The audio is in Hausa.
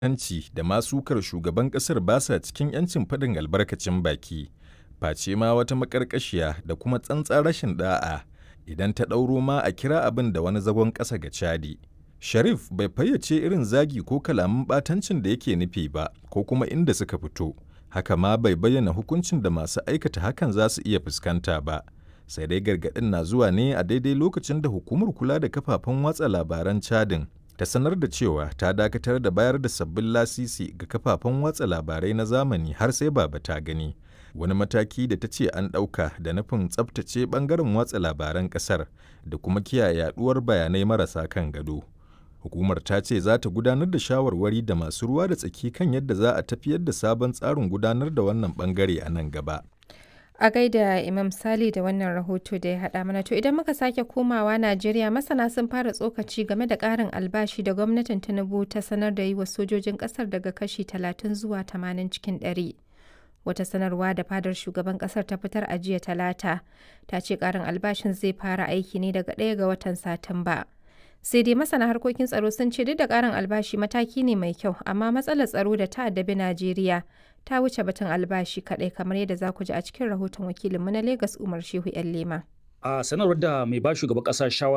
hanci da ma sukar shugaban ƙasar ba sa cikin 'yancin faɗin albarkacin baki, face ma wata maƙarƙashiya da kuma tsantsar rashin ɗa'a idan ta ɗauro ma a kira abin da wani zagon ƙasa ga Chadi. Sharif bai fayyace irin zagi ko kalaman ɓatancin da yake nufi ba ko kuma inda suka fito, haka ma bai bayyana hukuncin da masu aikata hakan za su iya fuskanta ba. Sai dai gargaɗin na zuwa ne a daidai lokacin da hukumar kula da kafafen watsa labaran Chadin ta sanar da cewa ta dakatar da bayar da sabbin lasisi ga kafafen watsa labarai na zamani har sai baba ta gani. Wani mataki da ta ce an ɗauka da nufin tsabtace ɓangaren watsa labaran ƙasar da kuma kiyaye yaɗuwar bayanai marasa kan gado. Hukumar ta ce za ta gudanar da shawarwari da masu ruwa da tsaki kan yadda za a tafiyar da sabon tsarin gudanar da wannan ɓangare a nan gaba. A gaida Imam Sali da wannan rahoto da ya haɗa mana to idan muka sake komawa Najeriya masana sun fara tsokaci game da ƙarin albashi da gwamnatin Tinubu ta sanar da yi wa sojojin ƙasar daga kashi 30 zuwa 80 cikin 100. Wata sanarwa da fadar shugaban ƙasar ta fitar a jiya talata ta ce ƙarin albashin zai fara aiki ne daga ɗaya ga watan Satumba. Sai dai masana harkokin tsaro sun ce duk da ƙarin albashi mataki ne mai kyau amma matsalar tsaro da ta addabi Najeriya ta wuce batun albashi kaɗai kamar yadda za ku ji a cikin rahoton wakilinmu na Legas Umar Shehu 'yan Lema. A sanarwar da mai ba shugaban ƙasa shawara